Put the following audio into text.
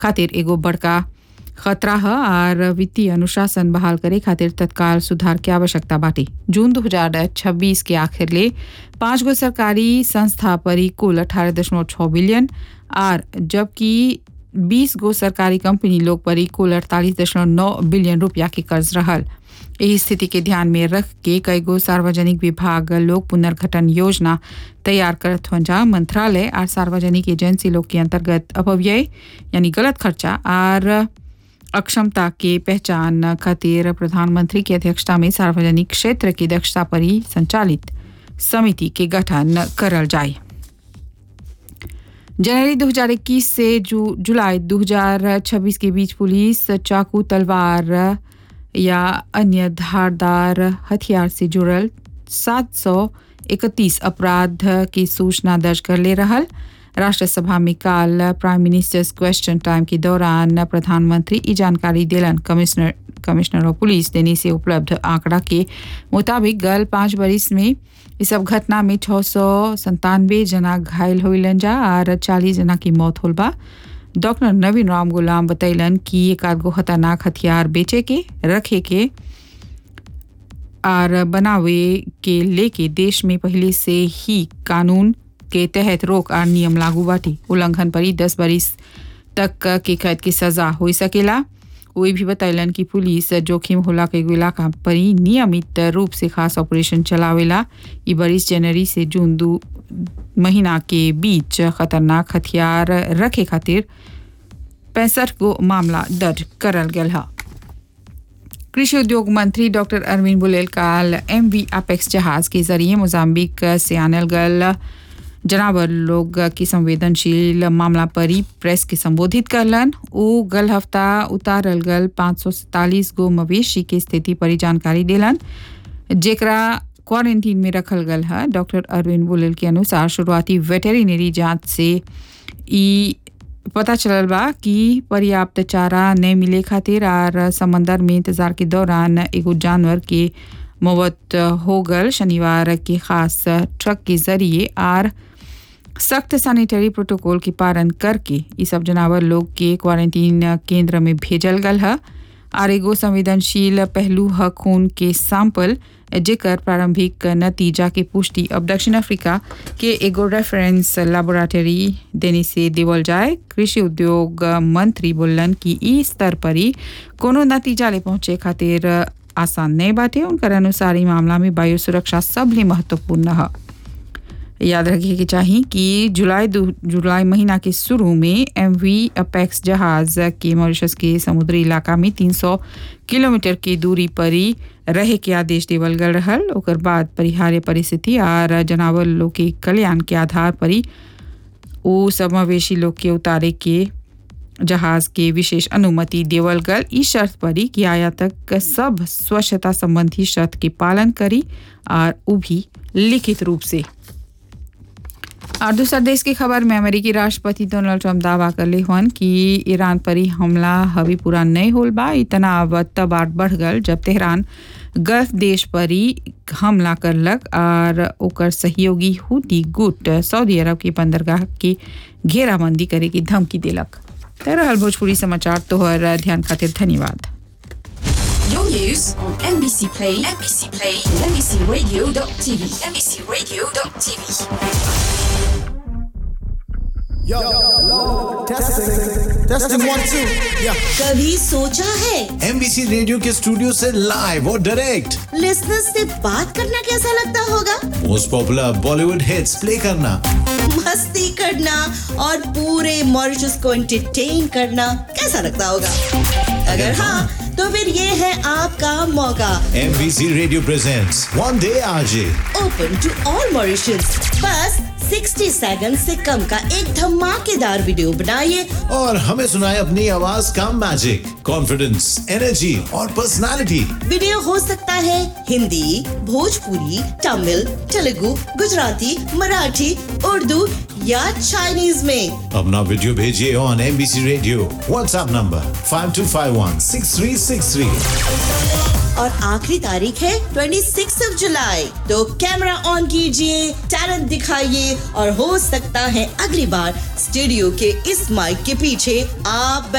खातिर एगो बड़का खतरा है और वित्तीय अनुशासन बहाल करे खातिर तत्काल सुधार की आवश्यकता बाटे जून 2026 के आखिर ले पाँच गो सरकारी संस्था पर ही कुल अठारह दशमलव छः बिलियन और जबकि 20 गो सरकारी कंपनी लोग पर ही कुल अड़तालीस दशमलव नौ बिलियन रुपया के कर्ज रहल यही स्थिति के ध्यान में रख के कई गो सार्वजनिक विभाग लोग पुनर्गठन योजना तैयार करत हुन जा मंत्रालय और सार्वजनिक एजेंसी लोग के अंतर्गत अपव्यय यानी गलत खर्चा और अक्षमता के पहचान खातिर प्रधानमंत्री की अध्यक्षता में सार्वजनिक क्षेत्र की दक्षता पर ही संचालित समिति के गठन करल जाए जनवरी 2021 से जु, जुलाई 2026 के बीच पुलिस चाकू तलवार या अन्य धारदार हथियार से जुड़ल 731 अपराध की सूचना दर्ज कर ले रहल राष्ट्रसभा में काल प्राइम मिनिस्टर्स क्वेश्चन टाइम के दौरान प्रधानमंत्री ई जानकारी दिलन कमिश्नर कमिश्नर ऑफ पुलिस देने से उपलब्ध आंकड़ा के मुताबिक गल पाँच बरिस में इस सब घटना में छः सौ संतानवे जना घायल होइलन जा और चालीस जना की मौत होल बा डॉक्टर नवीन राम गुलाम बतैलन कि एक आध गो खतरनाक हथियार बेचे के रखे के और बनावे के लेके देश में पहले से ही कानून के तहत रोक और नियम लागू बाटी उल्लंघन पर ही दस बरिस तक के कैद की सजा हो सकेला वही भी बतैलन कि पुलिस जोखिम होला के इलाका पर ही नियमित रूप से खास ऑपरेशन चलावेला ई बरिस जनवरी से जून दो महीना के बीच खतरनाक हथियार रखे खातिर पैंसठ गो मामला दर्ज करल गया है कृषि उद्योग मंत्री डॉक्टर अरविंद बुलेल काल एम वी अपेक्स जहाज के जरिए मोजाम्बिक से आनल गल जनावर लोग की संवेदनशील मामला पर ही प्रेस के संबोधित करलन उ गल हफ्ता उतारल गल पाँच सौ सैतालीस गो मवेशी के स्थिति पर ही जानकारी दिलन जेकरा क्वारंटीन में रखल गल है डॉक्टर अरविंद बुलेल के अनुसार शुरुआती वेटेरिनरी जांच से ई पता चलल बा कि पर्याप्त चारा नहीं मिले खातिर और समंदर में इंतजार के दौरान एगो जानवर के मौत हो गल शनिवार के खास ट्रक के जरिए और सख्त सैनिटरी प्रोटोकॉल के पालन करके ये सब जानवर लोग के क्वारंटीन केंद्र में भेजल गल है और एगो संवेदनशील पहलू है खून के सैंपल जेकर प्रारंभिक नतीजा के पुष्टि अब दक्षिण अफ्रीका के एगो रेफरेंस लेबोरेटरी देने से देवल जाए कृषि उद्योग मंत्री बोलन कि ई स्तर पर ही कोनो नतीजा ले पहुंचे खातिर आसान नहीं बाटे उनकर अनुसार ई मामला में वायु सुरक्षा सबले महत्वपूर्ण है याद रखिए कि चाहिए कि जुलाई जुलाई महीना के शुरू में एम वी अपेक्स जहाज के मॉरिशस के समुद्री इलाका में 300 किलोमीटर की दूरी पर ही रहे के आदेश देवल गल रहल ओकर बाद परिहार्य परिस्थिति और जानवर लोग के कल्याण के आधार पर ही वो सब मवेशी लोग के उतारे के जहाज के विशेष अनुमति देवल गल इस शर्त पर ही कि आयातक सब स्वच्छता संबंधी शर्त के पालन करी और वो भी लिखित रूप से और दूसरा देश की खबर में अमेरिकी राष्ट्रपति डोनाल्ड ट्रंप दावा कर ले हन कि ईरान पर ही हमला हवी पूरा नहीं होल बा इतना अब तब आठ बढ़ गल जब तेहरान गल्फ देश पर ही हमला करलक और ओकर सहयोगी हुती गुट सऊदी अरब के बंदरगाह की घेराबंदी करे की धमकी दिलक तरह भोजपुरी समाचार तोहर ध्यान खातिर धन्यवाद Your news on NBC Play, NBC Play, NBCRadio.tv, NBCRadio.tv. Yo, hello, testing, testing one two, yeah. कभी सोचा है एमबीसी रेडियो के स्टूडियो से लाइव और डायरेक्ट लिसनर्स से बात करना कैसा लगता होगा most popular Bollywood hits play करना मस्ती करना और पूरे मॉरिशस को एंटरटेन करना कैसा लगता होगा अगर हाँ तो फिर ये है आपका मौका MBC radio presents one day RJ open to all Mauritius बस 60 सेकंड से कम का एक धमाकेदार वीडियो बनाइए और हमें सुनाए अपनी आवाज का मैजिक कॉन्फिडेंस एनर्जी और पर्सनालिटी वीडियो हो सकता है हिंदी भोजपुरी तमिल तेलुगु गुजराती मराठी उर्दू या चाइनीज में अपना वीडियो भेजिए on MBC radio WhatsApp number five two five one six three six three और आखिरी तारीख है 26 ऑफ जुलाई तो कैमरा ऑन कीजिए टैलेंट दिखाइए और हो सकता है अगली बार स्टूडियो के इस माइक के पीछे आप